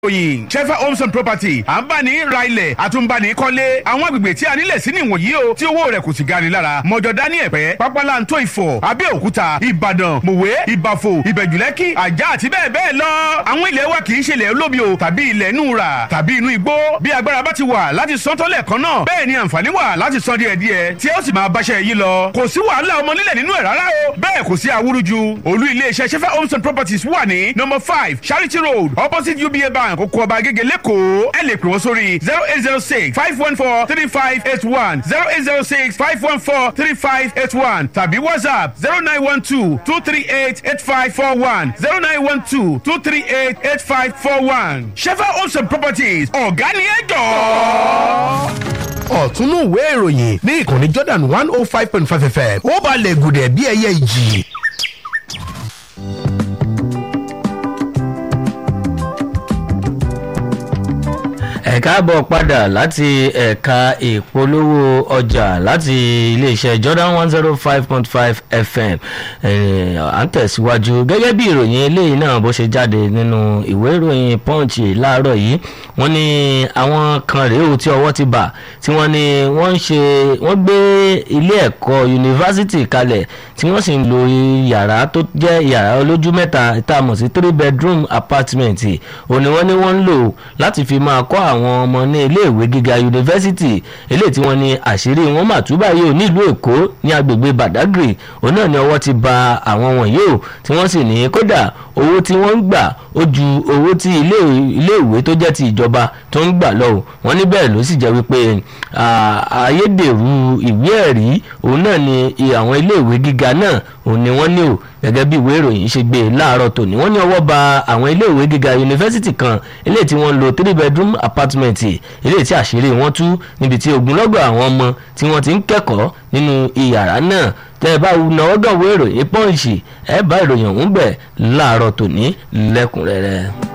òyìn shefa homes and property à ń bá ní ra ilẹ̀ àtúnbani kọ́lé àwọn agbègbè tí a nílẹ̀ sí nìwọ̀nyí o tí owó rẹ̀ kò sì gani lára mọ̀jọ̀dá ní ẹ̀pẹ́ pápálantó ìfọ̀ abẹ́òkúta ìbàdàn mòwe ìbàfò ìbẹ̀jùlẹ́kì àjà àti bẹ́ẹ̀ bẹ́ẹ̀ lọ. àwọn ilẹ̀ wa kì í ṣe ilẹ̀ olómi o tàbí ilẹ̀ inú ra tàbí inú igbó bí agbára bá ti wà láti san tọ́lẹ̀ kan náà bẹ́ẹ̀ ni àǹfààní wà láti san díẹ̀ díẹ̀ tí ó sì máa báṣẹ́ yìí lọ. kò sí wàhálà ọmọ nílẹ̀ nínú ẹ̀ rárá o bẹ́ẹ̀ kò sí awúrúju olú iléeṣẹ́ shefa homes and properties wà ní number five charity road opposite uba bank oko ọba agége lẹ́kọ̀ọ́ ẹ lè pè wọ́n sórí zero eight zero six five one four three five eight one zero eight zero six five one four three five eight one tàbí whatsapp zero nine one two two three eight eight five four one zero nine one two two three eight eight five four one shefa homes and properties ọ̀gá ni ẹ jọ̀ọ́ ọ̀túnú ìwé ìròyìn ní ìkànnì jordan one oh five point five fm ó balẹ̀ gùdẹ̀ bí ẹyẹ ìjì. ẹ káàbọ̀ padà láti ẹ̀ka ìpolówó ọjà láti iléeṣẹ́ jordan one zero five point five fm à ń tẹ̀síwájú gẹ́gẹ́ bí ìròyìn eléyìí náà bó ṣe jáde nínú ìwé ìròyìn punch láàárọ̀ yìí wọ́n ní àwọn kan rèé o tí ọwọ́ ti bà tí wọ́n ní wọ́n ń ṣe wọ́n gbé ilé ẹ̀kọ́ yunifásitì kalẹ̀ tí wọ́n sì ń lo yàrá tó jẹ́ yàrá olójú mẹ́ta tá a mọ̀ sí three bedroom apartment òní wọ́n ní wọ́n ń lò láti fi máa kọ́ àwọn ọmọ ní iléèwé gíga yunifásitì eléyìí tí wọ́n ní àṣírí wọn mà túbà yóò nílùú èkó ní agbègbè badagry òun náà ni ọwọ́ ti ba àwọn wọ̀nyí o tí wọ́n sì ní kódà owó tí wọ́n ń gbà ó ju owó tí iléèwé tó jẹ́ ti ìjọba tó ń gbà lọ o wọ́n ní bẹ́ẹ̀ ló sì jẹ́ wípé ayédèrú ìwé ẹ̀rí òun náà ni àwọn iléèwé gíga náà òun ni wọ́n ní o gẹ́gẹ́ bí ìwé ìròyìn ṣe gbé láàárọ̀ tòní wọ́n ní ọwọ́ ba àwọn iléèwé gíga yunifásitì kan eléyìí tí wọ́n ń lo three bedroom apartment eléyìí tí àṣírí wọn tú níbi tí ogunlọ́gọ̀ àwọn ọmọ tí wọ́n ti ń kẹ́kọ̀ọ́ nínú iyàrá náà tẹ́ ẹ bá náwó gànwé ìròyìn pọ́ǹsì ẹ bá ìròyìn ọ̀hún bẹ̀ láàárọ̀ tòní lẹ́kùnrẹ́rẹ́.